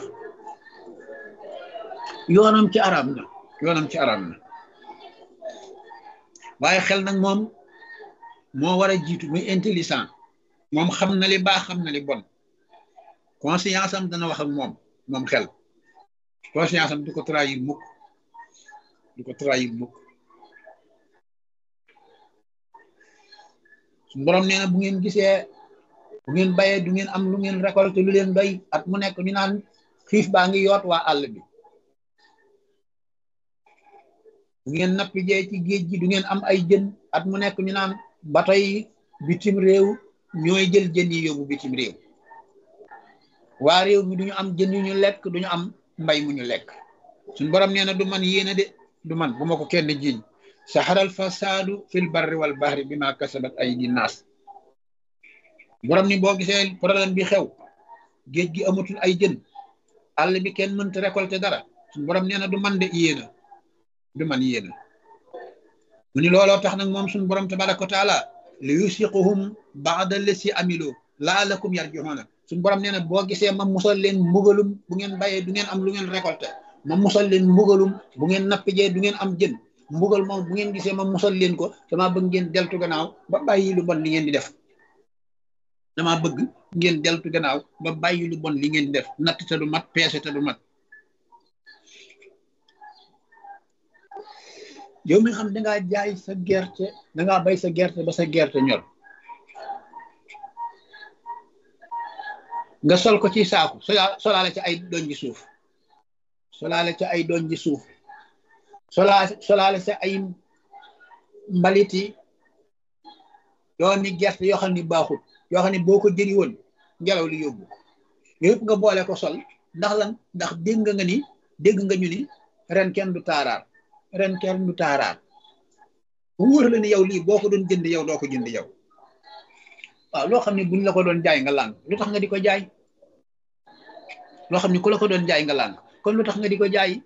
yoonam ci araam na yoonam ci araam na waaye xel nag moom moo war a jiitu muy intelligent moom xam na li baax xam na li bon conscience am dana wax ak moom moom xel conscience am du ko trahir mukk du ko trahir mukk su borom nee na bu ngeen gisee bu ngeen bayee du ngeen am lu ngeen récolté lu leen doy at mu nekk ñu naan xiif baa ngi yoot waa àll bi bu ngeen nappi jee ci géej gi du ngeen am ay jën at mu nekk ñu naan bato yi bitim réew ñooy jël jën yi yóbbu bitim réew waa réew mi duñu am jën yu ñu lekk duñu am mbay mu ñu lekk suñ borom nee na du man yéena de du man bu ma ko kenn jiiñ saxaral fasaadu fil barri wal bahri bi ma kasabat aydi naas borom ni boo gisee problème bi xew géej gi amatul ay jën àll bi kenn mënta récolter dara suñ borom nee na du man de yéena du man yéena mu ni looloo tax nag moom suñu borom tabaraka wa taala li yusiquhum baada lesi amilo laalakum yarjuhuna suñu borom nee na boo gisee ma musal leen mbugalum bu ngeen bayee du ngeen am lu ngeen récolté ma musal leen mbugalum bu ngeen nappijee du ngeen am jën mbugal moom bu ngeen gisee ma musal leen ko dama bëgg ngeen deltu gannaaw ba bàyyi lu bon li ngeen di def dama bëgg ngeen deltu gannaaw ba bàyyi lu bon li ngeen di def natt te du mat peese te du mat yow mi xam dangaa jaay sa gerte dangaa bay sa gerte ba sa gerte ñor nga sol ko ci saaku solaale ci ay doñ ji suuf solaale ci ay doñ ji suuf solaa solaale ci ay mbaliti doomi gerte yoo xam ni baaxul yoo xam ne boo ko jëri woon ngelaw li yóbbu yëpp nga boole ko sol ndax lan ndax dégg nga ni dégg nga ñu ni ren kenn du taaraar ren kenn du taaraar bu wóor la ni yow lii boo ko doon jënd yow doo ko jënd yow waaw loo xam ne buñ la ko doon jaay nga làng lu tax nga di ko jaay loo xam ne ku la ko doon jaay nga làng kon lu tax nga di ko jaay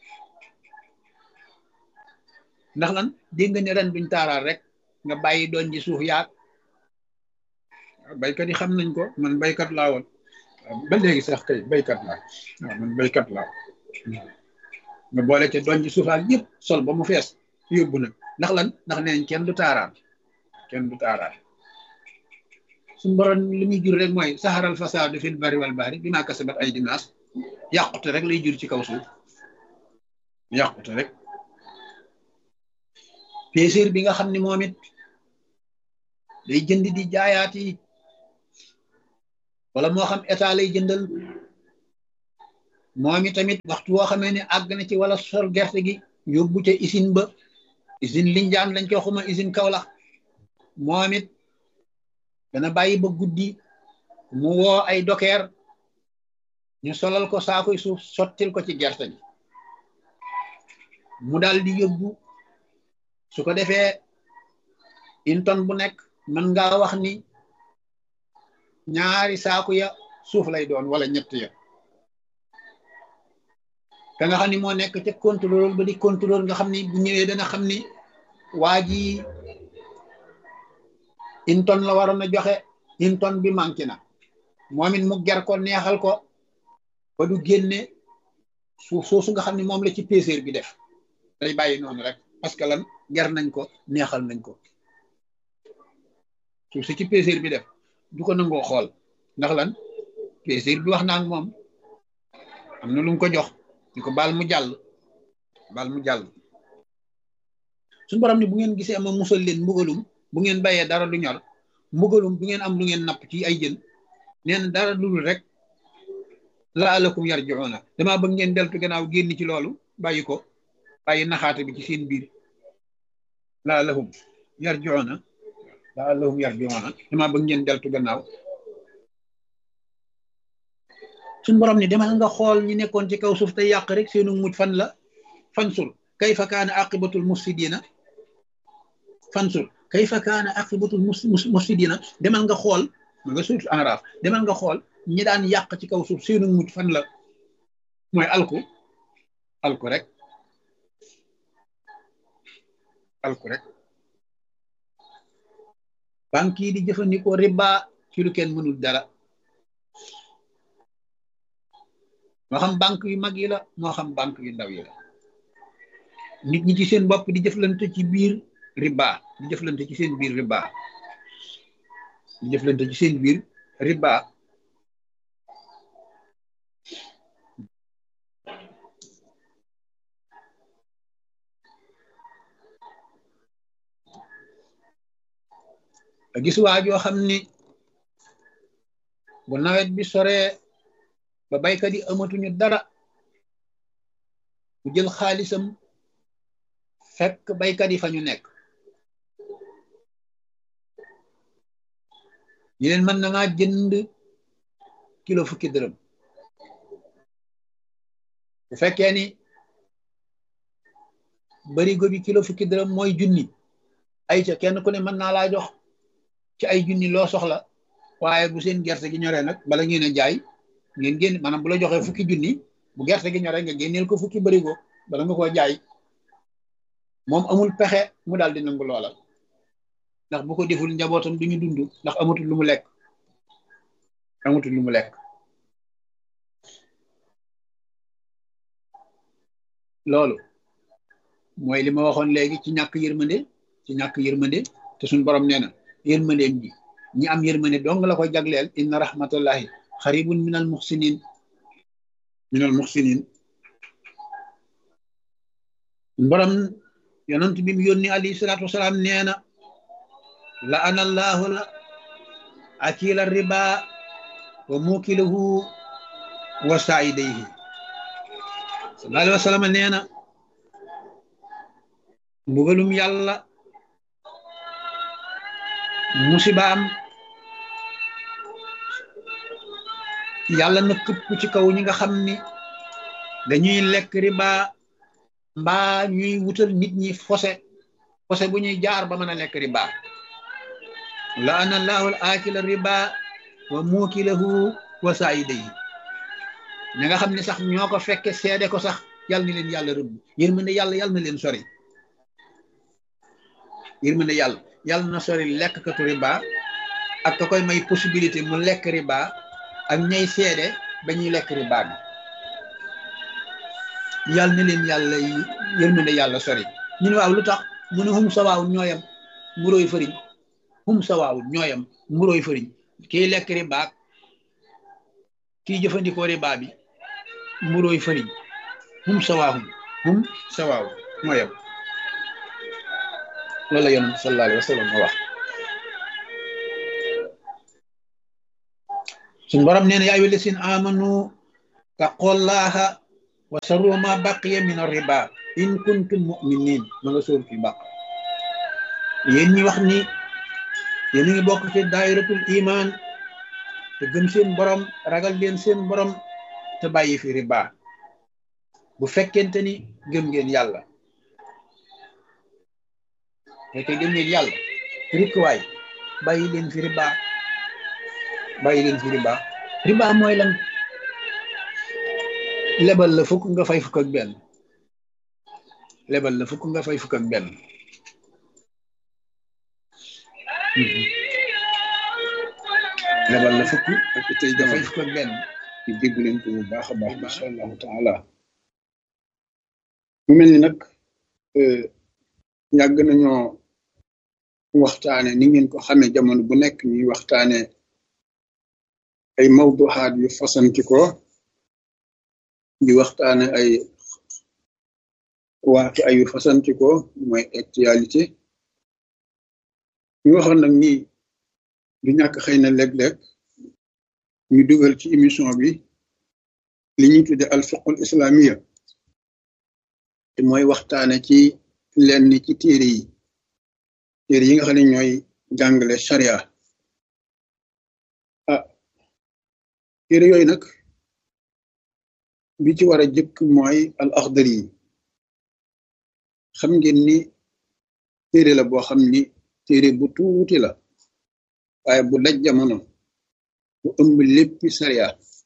ndax lan dégg nga ne ren duñ taaraar rek nga bàyyi doon ji suuf yaag baykat yi xam nañ ko man baykat laa woon ba léegi sax kay baykat laa waaw man baykat laa nga boole ca doon ji suuf ak yëpp sol ba mu fees yóbbu nag ndax lan ndax neen kenn du taaraar kenn du taaraar suñu borom li muy jur rek mooy saxaral fasaadu fil bari wal bahri bi maa kasabat ay dinaas yàqute rek lay jur ci kaw suuf yàqute rek péséer bi nga xam ne moom it day jënd di jaayaat yi wala moo xam état lay jëndal moom i tamit waxtu woo xamee ne àgg na ci wala sol gerte gi yóbbu ca usine ba usine Linjaan lañ ko xuma usine Kaolack moom it dana bàyyi ba guddi mu woo ay dokeer ñu solal ko saakuy suuf sottil ko ci gerte gi mu daal di yóbbu su ko defee une tonne bu nekk mën ngaa wax ni ñaari saaku ya suuf lay doon wala ñett ya ka nga xam ni moo nekk ca contrôle ba di contrôle nga xam ni bu ñëwee dana xam ni waa ji une tonne la waroon a joxe une tonne bi manqué na moom it mu ger ko neexal ko ba du génne suuf soosu nga xam ni moom la ci peseer bi def day bàyyi noonu rek parce que lan ger nañ ko neexal nañ ko suuf si ci peseer bi def du ko nangoo xool ndax lan peseer bi wax naa ak moom am na lu mu ko jox ñu ko baal mu jàll baal mu jàll suñu borom ni bu ngeen gisee ama musal leen mbugalum bu ngeen bàyyee dara du ñor mbugalum bu ngeen am lu ngeen napp ci ay jën nee na dara dul rek laalakum yarjiuna damaa bëgg ngeen deltu gannaaw génn ci loolu bàyyi ko bàyyi naxaate bi ci seen biir laalahum yarjiuna laalahum yarjiuna damaa bëgg ngeen deltu gannaaw suñ borom ni demal nga xool ñi nekkoon ci kaw suuf te yàq rek seenu mujj fan la fansur kayfa kaana aqibatul mufsidina fansur kayfa kaana aqibatul mufsidina demal nga xool ma nga suuf enraaf demal nga xool ñi daan yàq ci kaw suuf seenu mujj fan la mooy alku alku rek alku rek banque yi di jëfandikoo riba ci lu kenn mënul dara moo xam banque yu mag yi la moo xam banque yu ndaw yi la nit ñi ci seen bopp di jëflante ci biir riba di jëflante ci seen biir riba di jëflante ci seen biir riba a gis waa joo xam ni bu nawet bi soree ba baykat yi amatuñu dara mu jël xaalisam fekk baykat yi fa ñu nekk ñu leen mën na ngaa jënd kilo fukki dërëm bu fekkee ni barigo bi kilo fukki dërëm mooy junni ay ca kenn ku ne mën naa laa jox ci ay junni loo soxla waaye bu seen gerte gi ñoree nag bala ngeen a jaay ngeen génn maanaam bu la joxee fukki junni bu gerte gi ñoree nga génneel ko fukki barigo bala nga koo jaay moom amul pexe mu daal di nangu loola ndax bu ko deful njabootam duñu dund ndax amatul lu mu lekk amatul lu mu lekk loolu mooy li ma waxoon léegi ci ñàkk yërmande ci ñàkk yërmande te suñ borom nee na yërmandeem ji ñi am yërmande dong la koy jagleel inna rahmatullahi xaribun minal muxsinin minal muxsinin borom yonent bi mu yónni alayhi salaatu wasalaam nee na la ana allahu la akila riba wa mukilahu wa saidayhi sallallahu alayhi wa sallam nee na mbugalum yàlla musibaam yàlla na këpp ci kaw ñi nga xam ni dañuy lekk riba mbaa ñuy wutal nit ñi fose fose bu ñuy jaar ba mën a lekk riba la ana allahu al akila riba wa mukilahu wa saidayhi ñi nga xam ne sax ñoo ko fekke seede ko sax yàlla na leen yàlla rëbb yërmande yàlla yàlla na leen sori yërmande yàlla yàlla na sori lekk katu riba ak ka koy may possibilité mu lekk riba ak ñay seede ba ñuy lekk riba bi yàlla na leen yàlla yërmande yàlla sori ñu ne waaw lu tax mu ne hum sawaawul ñooyam mburóoy fëriñ hum sawaawul ñooyam mburóoy fëriñ kiy lekk riba kiy jëfandikoo riba bi mburóoy fëriñ hum sawaahum hum sawaaw ñooyam loolu la yonent sallallahu alayhi wa sallam ma wax suñ borom nee na yaa ayyuha llaziina aamanu taqullaha wa saru ma baqiya min riba in kuntum muminin ma nga sóor fi baq yéen ñi wax ni yéen a ngi bokk ci daayiratul iman te gëm seen borom ragal leen seen borom te bàyyi fi riba bu fekkente ni gëm ngeen yàlla fekkee gëm ngeen yàlla rikkuwaay bàyyi leen fi riba bàyyi leen fi riba riba mooy lan lebal la fukk nga fay fukk ak benn lebal la fukk nga fay fukk ak benn lebal la fukk ak tey nga fay jamono fukk ak benn ñu dégg leen ko bu baax a baax macha allahu taala mu mel ni nag yàgg nañoo waxtaane ni ngeen ko xamee jamono bu nekk ñuy waxtaane ay mawduhaat yu fasanti ko di waxtaane ay waaki ay yu fasanti ko mooy actualité ñu waxoon nag ni du ñàkk xëy na léeg-léeg ñu dugal ci émission bi li ñuy tudde al fiqhul islamiya te mooy waxtaane ci lenn ci téere yi téere yi nga xam ne ñooy jàngale sharia ah téere yooyu nag bi ci war a jëkk mooy al axdari yi xam ngeen ni téere la boo xam ni téere bu tuuti la waaye bu daj jamono bu ëmb léppi sharia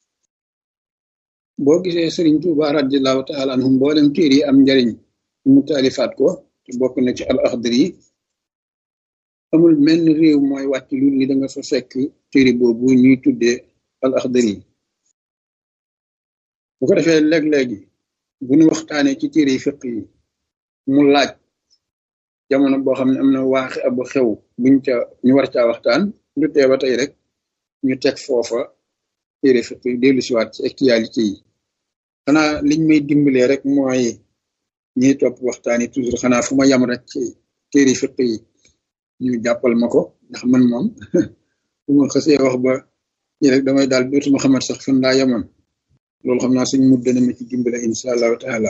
boo gisee Sëriñ Tuuba radiallahu taala anhu mboolem téere yi am njariñ mu taalifaat ko te bokk na ci al axdari yi amul menn réew mooy wàcc lu ni da nga fa fekk téere boobu ñuy tuddee al axdari yi bu ko defee léeg-léegi bu ñu waxtaanee ci téere yi fiq yi mu laaj jamono boo xam ne am na waaxi abu xew buñ ca ñu war caa waxtaan du tee ba tey rek ñu teg foofa téere fiq yi dellu siwaat ci actualité yi xanaa liñ may dimbalee rek mooy ñiy topp waxtaan yi toujours xanaa fu ma yam rek ci téere fiq yi ñu jàppal ma ko ndax man moom bu ma xasee wax ba ñi rek damay daal dootuma xamat sax fan laa yamoon loolu xam naa suñ mut dana ma ci dimbale insha allahu taala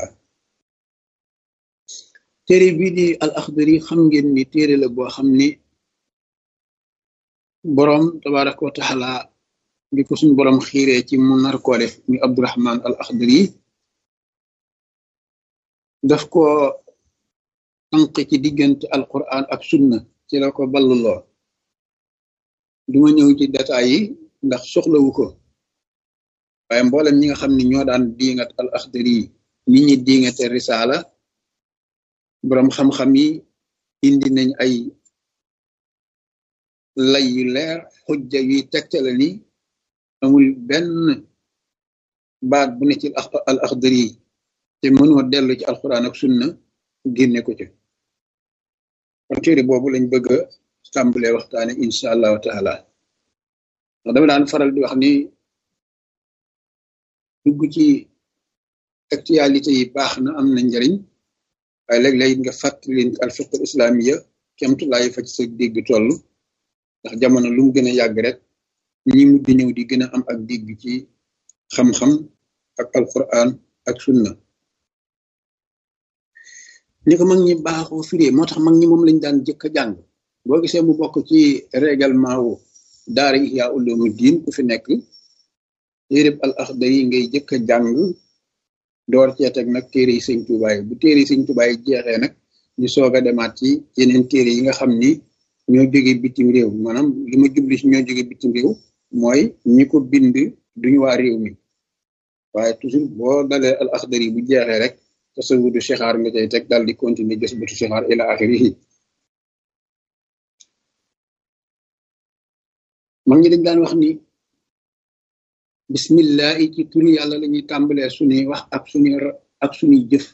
téere bii di al axdari xam ngeen ni téere la boo xam ni boroom tabaraka wa taala bi ko suñ boroom xiiree ci mu nar koo def muy abdurahman al axdari daf ko tànq ci diggante alquran ak sunna ci la ko balluloo duma ñëw ci détails yi ndax soxlawu ko waaye mboolem ñi nga xam ne ñoo daan diingat al axdari yi nit ñi diingate risaala boroom xam-xam yi indi nañ ay lay yu leer xujja yuy tegtale ni amul benn baat bu ne ci al axdari yi te mënoo dellu ci alquran ak sunna génne ko ci kon téere boobu lañ bëgg a tàmbalee waxtaane insha allahu taala ndax dama daan faral di wax ni dugg ci actualité yi baax na am na njariñ waaye léeg-léeg nga fàttali leen al fiqh islamiya kemtulaayi fa ci sa dégg toll ndax jamono lu mu gën a yàgg rek ñi mujj ñëw di gën a am ak dégg ci xam-xam ak alquran ak sunna ni ko mag ñi baaxoo firee moo tax mag ñi moom lañ daan jëkk a jàng boo gisee mu bokk ci règlement wu daara Ihya Ulumuddin ku fi nekk téereb al axdari ngay jëkk a jàng door cee teg nag téere yi sëñ Tuubaa yi bu téere yi sëñ Tuubaa yi jeexee nag ñu soog a demaat ci yeneen téere yi nga xam ni ñoo jóge bitim réew maanaam li ma jubli si ñoo jóge bitim réew mooy ñi ko bind duñu waa réew mi waaye toujours boo dalee al axdari bu jeexee rek tasawudu sixaar nga cay teg daal di continuer gës bëtu sixaar ila axirihi mag ñi dañ daan wax ni bismillahi ci turu yàlla la ñuy tàmbalee suñuy wax ak suñuy ak suñuy jëf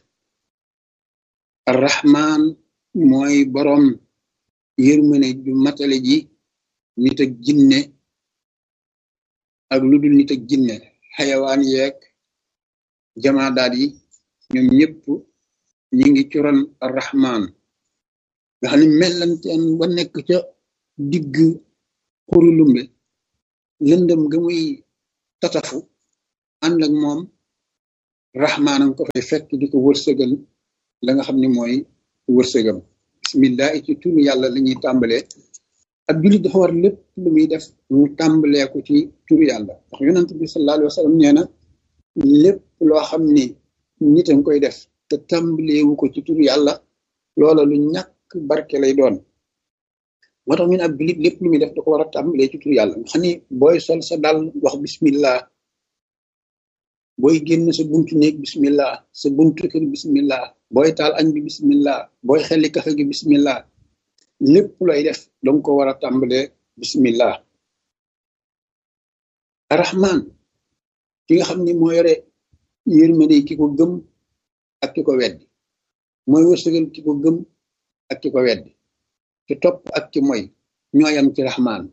arrahman mooy boroom yërmane ju matale ji nit ak jinne ak lu dul nit ak jinne xayawaan yeeg jamaadaat yi ñoom ñëpp ñi ngi ci ron arrahman nga xam ne mellanteen ba nekk ca digg xuru lumbe lëndëm ga muy tatafu ànd ak moom raxmaanam ko fay fekk di ko wërsëgal la nga xam ne mooy wërsëgam bismillah ci turu yàlla la ñuy tàmbalee ab jullit dafa war lépp lu muy def mu tàmbalee ko ci turu yàlla ndax yonent bi sallallahu alayhi wa sallam nee na lépp loo xam ni nit a koy def te tàmbaleewu ko ci turu yàlla loola lu ñàkk barke lay doon moo tax ñu ne ab jullit lépp lu muy def da ko war a tàmbalee ci turu yàlla nga xam ni booy sol sa dal wax bismillah booy génn sa buntu néeg bismillah sa buntu kër bismillah booy taal añ bi bismillah booy xelli kafe gi bismillah lépp looy def danga ko war a tàmbalee bismillah arrahman ki nga xam ni moo yore yërmande ki ko gëm ak ki ko weddi mooy wërsëgal ki ko gëm ak ki ko weddi ki topp ak ki moy ñooyam ci rahman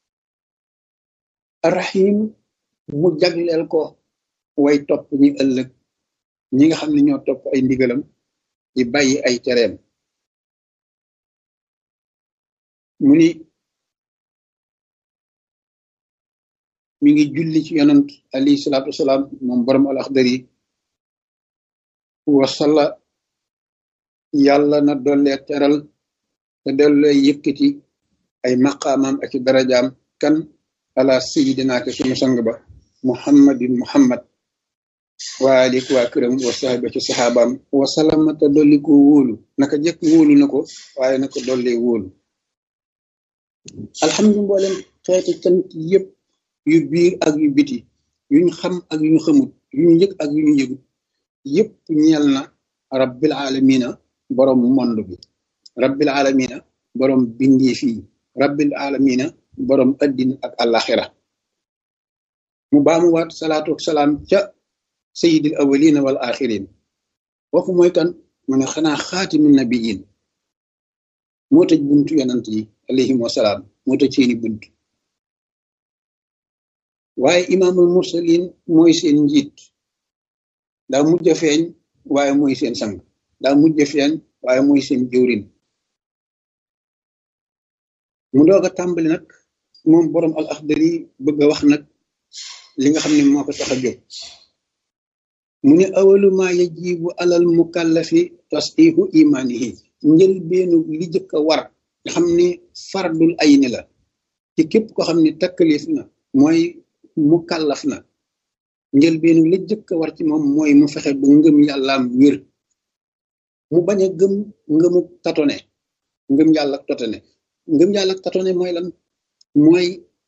arrahim mu jagleel ko way topp ñi ëllëg ñi nga xam ne ñoo topp ay ndigalam di bàyyi ay tereem mu ni mi ngi julli ci yonant alayhi salaatu wasalaam moom borom al axdari wasalla yàlla na dollee teral te dollee yëkkati ay maqaamam ak i darajaam kan ala sayidina ke sunu sang ba muhammadin muhammad waalik waa këram wa sahaba ci saxaabaam wasalama te dolli ko wóolu naka jëkk wóolu na ko waaye na ko dollee wóolu alhamdu mboolem xeeti cant yépp yu biir ak yu biti yuñ xam ak yuñ xamut yuñ yëg ak yuñ yëgut yépp ñeel na rabbil alamina borom mond bi rabbil alamina borom bindee fii rabbil alamina borom addina ak alaxira mu baamuwaat salaatu ak salaam ca sayidil awalina wal axirin kooku mooy kan mu ne xanaa xaatimi nabiyin moo tëj buntu yonant yi alayhim wasalaam moo tëj seeni bunt waaye imaamul mursalin mooy seen njiit daa mujj a feeñ waaye mooy seen sang daa mujj a feeñ waaye mooy seen jëwrin mu doog a tàmbali nag moom borom al axdari bëgg a wax nag li nga xam ne moo ko tax a jóg mu ne awalu ma yajibu alal mukallafi tasdihu imanihi njël beenu li jëkk a war nga xam ni fardul ayni la ci képp ko xam ne takkalif na mooy mukallaf na njël beenu li jëkk a war ci moom mooy mu fexe ba ngëm yàllaam wér mu bañ a gëm ngëmu tatone ngëm yàlla ak tatone ngëm yàlla ak tatone mooy lan mooy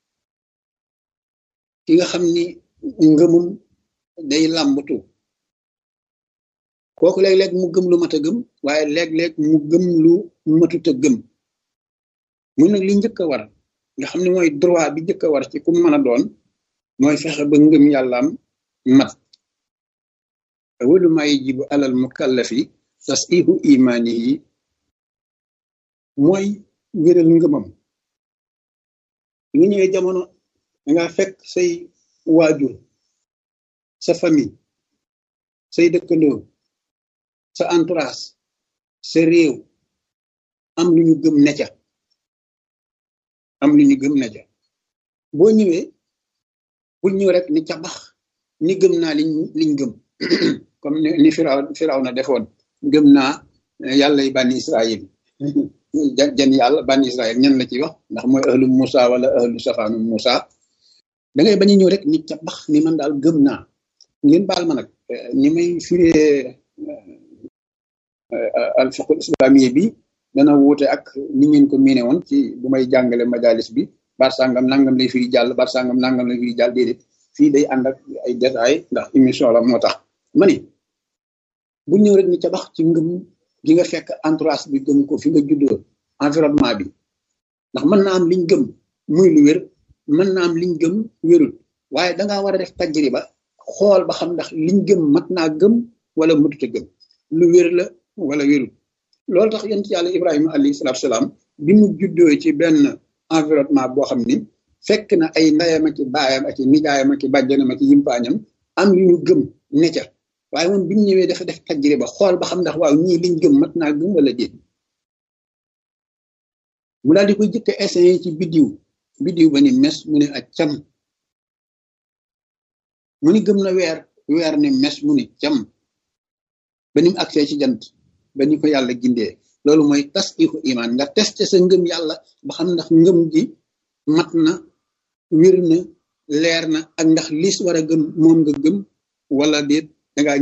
ki nga xam ni ngëmum day làmbatu kooku léeg-léeg mu gëm lu mat a gëm waaye léeg-léeg mu gëm lu matut a gëm mu nag li njëkk a war nga xam ne mooy droit bi njëkk a war ci ku mën a doon mooy fexe ba ngëm yàllaam mat awalu ma yajibu alal mukallafi tasdihu imanihi mooy wéral ngëmam nga ñëwee jamono danga fekk say waajur sa famille say dëkkandoo sa entourage sa réew am lu ñu gëm necca am lu ñu gëm necca boo ñëwee bul ñëw rek ni ca bax ni gëm naa liñ liñ gëm comme ni firaw firaw na defoon gëm naa yàlla yi bànni israil jan yàlla bànni israil ñan la ci wax ndax mooy ahlu Musa wala ahlu safaanu Musa da ngay bañ a ñëw rek ni ca bax ni man daal gëm naa ngeen baal ma nag ni may firee al fiqhul islamiyya bi dana wuute ak ni ngeen ko miine woon ci bu may jàngale majalis bi bar sangam nangam lay firi jàll bar sangam nangam lay firi jàll déedéet fii day ànd ak ay détails ndax émission la moo tax ma ni bu ñëw rek ni ca bax ci ngëm gi nga fekk entourage bi gëm ko fi nga juddoo environnement bi ndax mën naa am liñ gëm muy lu wér mën naa am liñ gëm wérul waaye dangaa war a def tajriba xool ba xam ndax liñ gëm mat naa gëm wala matute gëm lu wér la wala wérul loolu tax yonent yàlla ibrahima alayhi salaatu salaam bi mu juddoo ci benn environnement boo xam ni fekk na ay ndayam ak baayam ak nijaayam ak bàjjanam ak yimpaañam am yu ñu gëm ne ca waaye moom bi mu ñëwee dafa def tajriba xool ba xam ndax waaw ñii liñ gëm mat naa gëm wala déet mu daal di koy jëkk essayé ci biddiw biddiw ba ni mes mu ne ak cam mu ni gëm na weer weer ni mes mu ni jam ba ni mu agsee ci jant ba ni ko yàlla gindee loolu mooy tasdiqu iman nga testé sa ngëm yàlla ba xam ndax ngëm gi mat na wér na leer na ak ndax lis war a gëm moom nga gëm wala déet